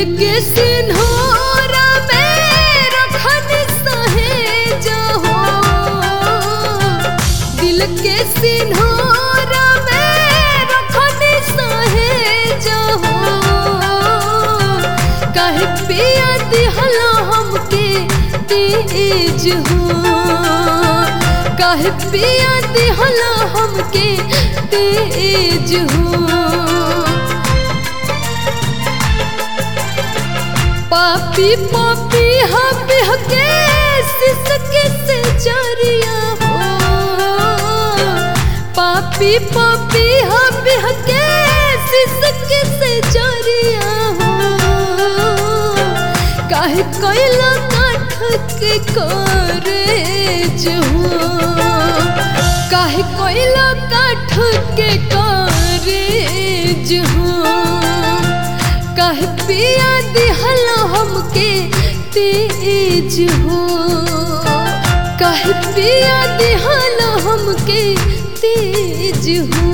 के सिन्होरा में रखन सहेज हो दिल के सिन्होरा में रखन सहेज हो काहे पिया दिहला हमके तेज हो काहे पिया दिहला हमके तेज हो पापी पापी हम के सिसके से जरिया हो पापी पापी हम के सिसके से जरिया हो काहे कोयला काठ के करेज हो काहे कोयला काठ के करेज हो काहे पिया दिहला हमके तेज हो काहे पिया दिहला हमके तेज हो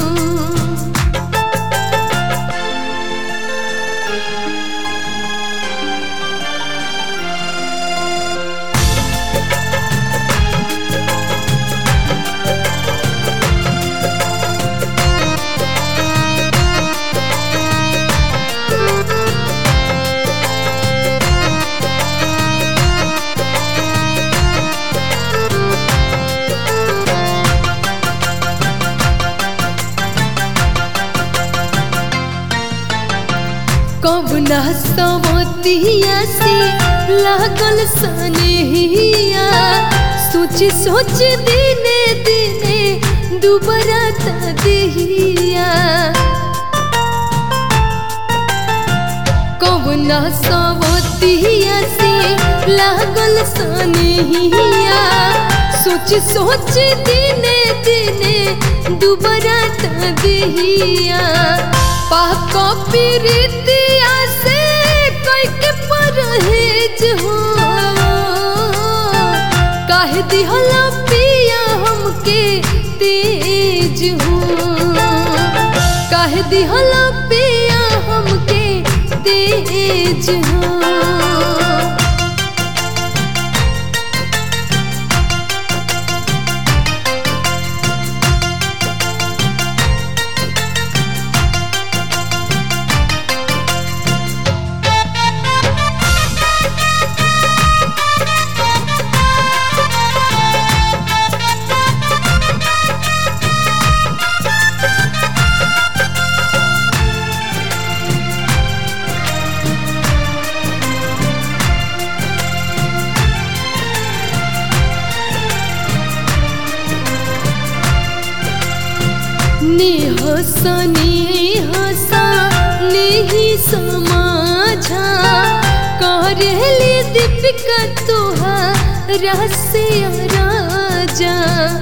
कबना सवतिया से लागल सनेहिया सोच सोच दिने दिने दुबरा दिहिया कबना सवतिया से लागल सनेहिया सोच सोच दिने दिने दुबरा दिहिया पाक प्रीतिया से कोई के परहेज हो काहे दिहला पिया हमके तेज हो काहे दिहला पिया हमके तेज हो नेहसा नेहसा नेही समाझा करेली दीपिका तोहारा से राजा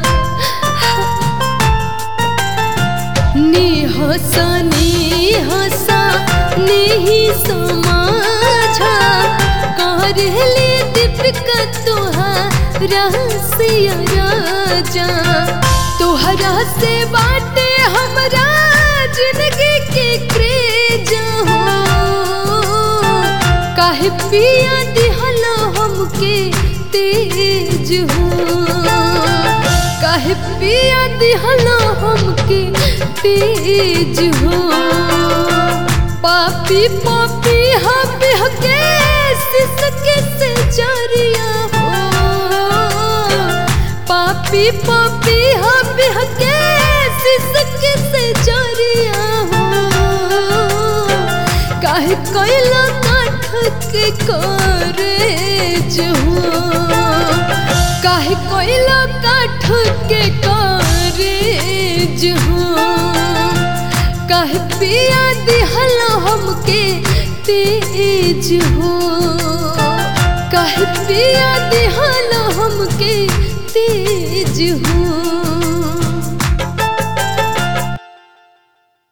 नेहसा नेहसा नेही समाझा करेली दीपिका तोहारा से राजा तोहरा से बाटे हमरा जिंदगी के क्रेज हो काहे पिया दिहला हमके तेज हो काहे पिया दिहला हमके तेज हो पापी पापी हम के सिसके से जरिया हो पापी पापी हम के सिसके से जरिया हो काहे कोयला काठ के करेज हो काहे कोयला काठ के करेज हो काहे पिया दिहला हमके तेज हो काहे पिया दिहला हमके तेज हो